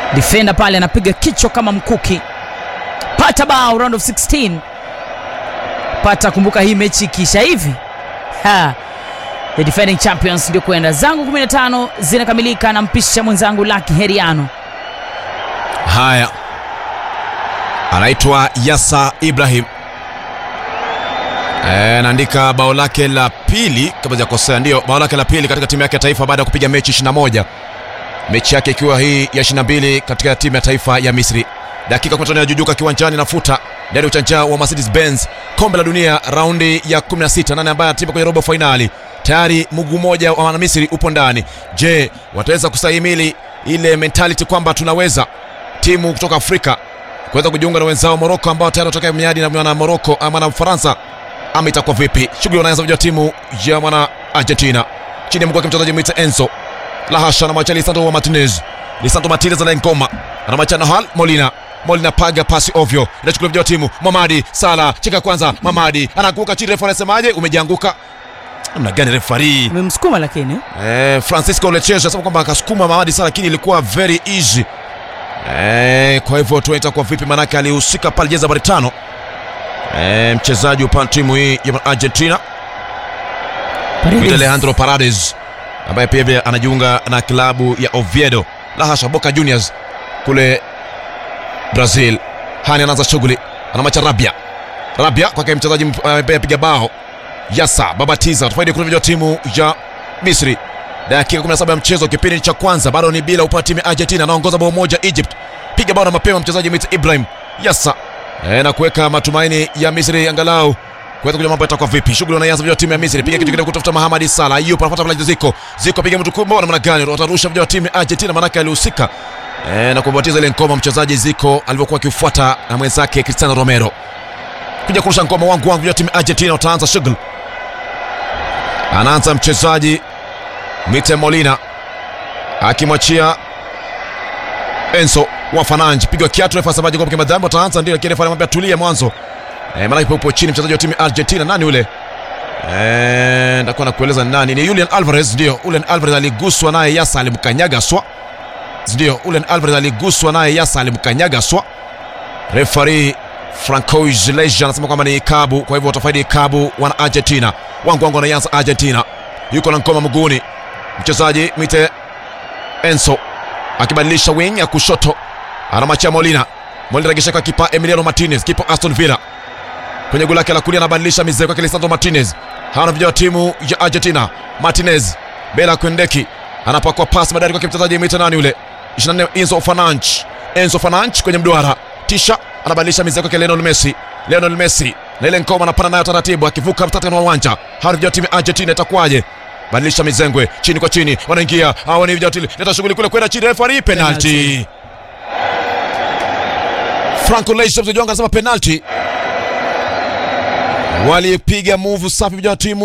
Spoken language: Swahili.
defender pale anapiga kichwa kama mkuki pata bao round of 16 pata kumbuka hii mechi ikiisha hivi ha. the defending champions ndio kwenda zangu 15 zinakamilika na mpisha mwenzangu laki heriano haya anaitwa yasa ibrahim Eh, anaandika bao lake la pili kama sijakosea ndio bao lake la pili katika timu yake ya taifa baada ya kupiga mechi 21 mechi yake ikiwa hii ya 22 katika timu ya taifa ya misri dakika 15 inajujuka kiwanjani nafuta ndani ya uchanja wa mercedes benz kombe la dunia raundi ya 16 nane ambaye atipa kwenye robo fainali tayari mguu mmoja wa wanamisri upo ndani je wataweza kustahimili ile mentality kwamba tunaweza timu kutoka afrika kuweza kujiunga na wenzao moroko ambao tayari watokea miadi na mwana moroko ama na ufaransa ama itakuwa vipi shughuli wanaanza vijua timu ya mwana argentina chini ya mguu wake mchezaji mwita enzo lahasha anamwacha lisandro wa martinez lisandro martinez anaengoma anamwacha nahal molina molina paga pasi ovyo inachukulia vijua timu mamadi sala cheka kwanza mamadi anaanguka chini refa anasemaje umejianguka namna gani refari umemsukuma lakini eh, francisco leches anasema kwamba akasukuma mamadi sana lakini ilikuwa very easy eh, kwa hivyo tunaita kwa vipi manake alihusika pale jezi nambari tano eh, mchezaji upande timu hii ya argentina Mwita Alejandro Paredes ambaye pia vile anajiunga na klabu ya Oviedo la hasha Boca Juniors kule Brazil. Hani anaanza shughuli, anamacha Rabia. Rabia kwake mchezaji mp- ambaye apiga bao Yasa babatiza tufaidi kutoka timu ya Misri. Dakika 17 ya mchezo, kipindi cha kwanza bado ni bila upande timu ya Argentina, anaongoza bao moja Egypt. Piga bao na mapema mchezaji Mit Ibrahim Yasa e, na kuweka matumaini ya Misri angalau kuweza kujua mambo yatakuwa vipi. Shughuli wanaanza vijana timu ya Misri, piga kitu kidogo kutafuta Mahamadi Salah, hiyo panafuata pale Ziko Ziko, piga mtu kubwa, namna gani watarusha vijana timu ya Argentina, manake alihusika e, na kubatiza ile ngoma mchezaji Ziko alivyokuwa akifuata na mwenzake Cristiano Romero kuja kurusha ngoma wangu wangu vijana timu ya Argentina, wataanza shughuli. Anaanza mchezaji Mite Molina akimwachia Enzo wa Fananji, pigwa kiatu, refa sabaji kwa madhambi, wataanza ndio, lakini refa anamwambia tulia mwanzo Eh, maana ipo upo chini mchezaji wa timu ya Argentina nani ule? Eh, ndakuwa nakueleza ni nani. Ni Julian Alvarez ndio. Julian Alvarez aliguswa naye Yasa alimkanyaga swa. Ndio, Julian Alvarez aliguswa naye Yasa alimkanyaga swa. Referee Francois Leja anasema kwamba ni kabu, kwa hivyo watafaidi kabu wana Argentina. Wangu wangu anaanza Argentina. Yuko na ngoma mguuni. Mchezaji Mite Enzo akibadilisha wing ya kushoto. Anamachia Molina. Molina regesha kwa kipa Emiliano Martinez, kipa Aston Villa kwenye goli lake la kulia anabadilisha mizee kwake Lisandro Martinez. Hawa vijana wa timu ya Argentina. Martinez Bela Kwendeki anapakwa pasi madari kwake mchezaji mwita nani yule 24 Enzo Fernandes. Enzo Fernandes kwenye mduara tisha anabadilisha mizee kwake Lionel Messi. Lionel Messi na ile ngoma anapanda nayo taratibu akivuka mtata wa uwanja. Hawa vijana wa timu ya Argentina itakuwaje? Badilisha mizengwe chini kwa chini, wanaingia hawa ni vijana leta shughuli kule kwenda chini, referee penalty. Franco Leicester mchezaji wangu anasema penalty walipiga move safi vijana wa timu